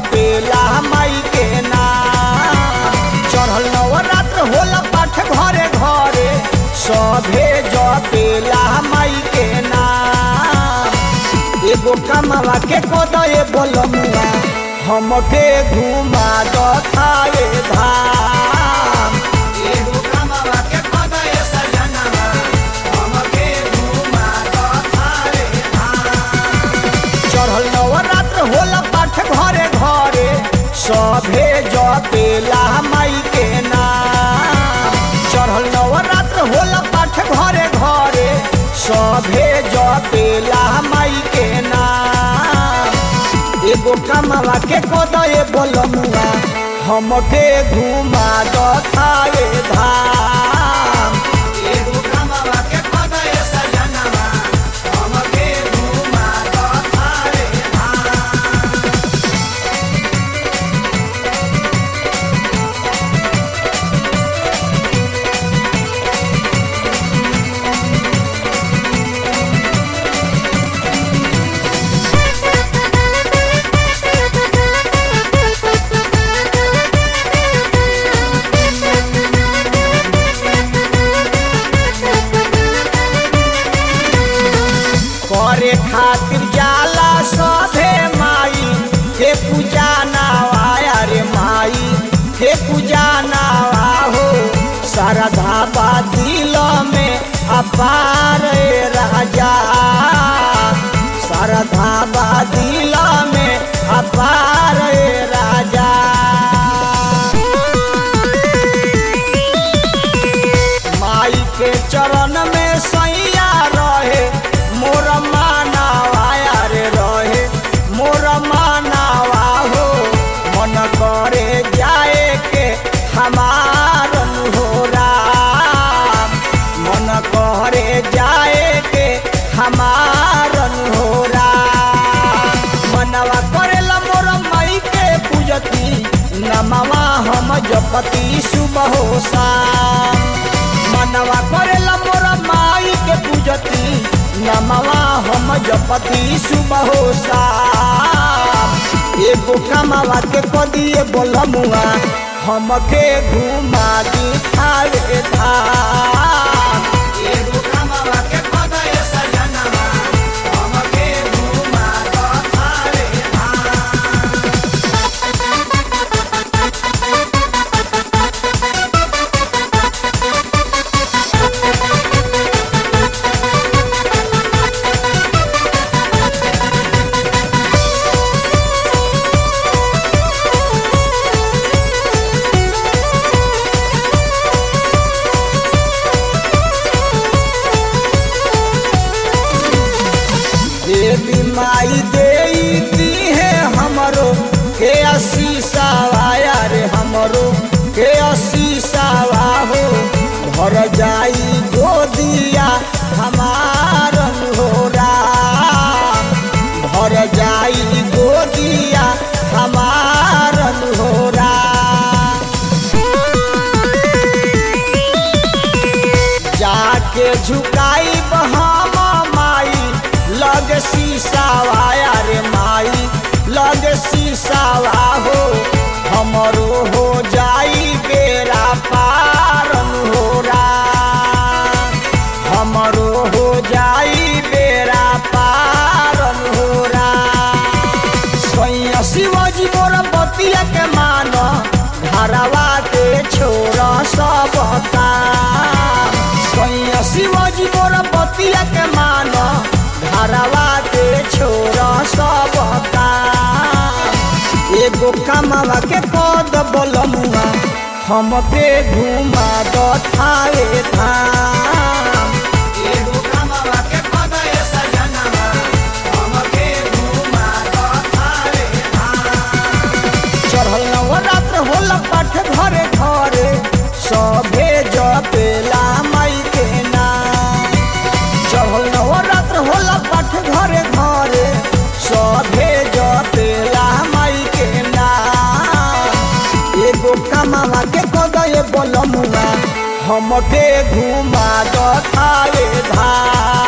जपेला माई के नाम चढ़ल नवरात्र होला पाठ घरे घरे सभे जपेला माई के नाम एगो कमावा के कोदे बोलमुआ हमके घुमा दथावे धाम एगो कमावा के कोदे सजनवा हमके घुमा दथावे धाम चढ़ल नवरात्र होला पाठ घरे घरे सभे जपेला माई के नाम चढ़ल नवरात्र होला पाठ घरे घरे सभे जपेला माई के नाम एगो कमावा के कोदे बोलमुआ हमके घुमा दथावे धाम एगो कमावा के कोदे सजनवा हमके घुमा दथावे धाम करे खातिर जाला सभे माई के पूजा नावा रे माई के पूजा नावा हो श्रद्धा बा दिल में अपार ए राजा श्रद्धा बा दिल में अपार ए राजा माई के चरण में सैया रहे मोर मानावा रे रहे मोर मानावा हो मन करे जाए के हमार हो राम मन करे जाए के हमार हो राम मनवा करेला मोर माई के पूजती नमवा हम जपती सुबह हो शाम मनवा करेला मोर माई के पूजती नमवा हम जपती सुबह हो शाम एगो कमावा के कदिए बोलमुआ हमके घुमा दिखावे धाम एगो कमावा के कदिए सजनवा हमके घुमा दिखावे धाम देवी माई देती है हमरो के आशीषावा रे हमरो के आशीषावा हो भर जाई गोदिया हमार हो राम भर जाई गोदिया हमार हो राम जाके झुकाई हम माई लग शीशावा रे माई लग शीशावा हो हमरो हो जाई बेरा पारन हो राम हमरो हो जाई बेरा पारन हो राम सैया शिवाजी मोर बतिया के मान घरवा के छोड़ सब काम सैया शिवाजी मोर बतिया के मान घरवा के छोड़ सब काम एगो कमावा के कद बोलमुआ हमके घुमा दथावे धाम एगो कमावा के कद सजनवा हमके घुमा दथावे धाम चढ़ल नवरात्र होला पाठ घरे घरे सभे जपेला माई के नाम चढ़ल नवरात्र होला पाठ घरे घरे सभे जपेला माई के नाम एगो कमावा के कदे बोलमुआ हमके घुमा दथावे धाम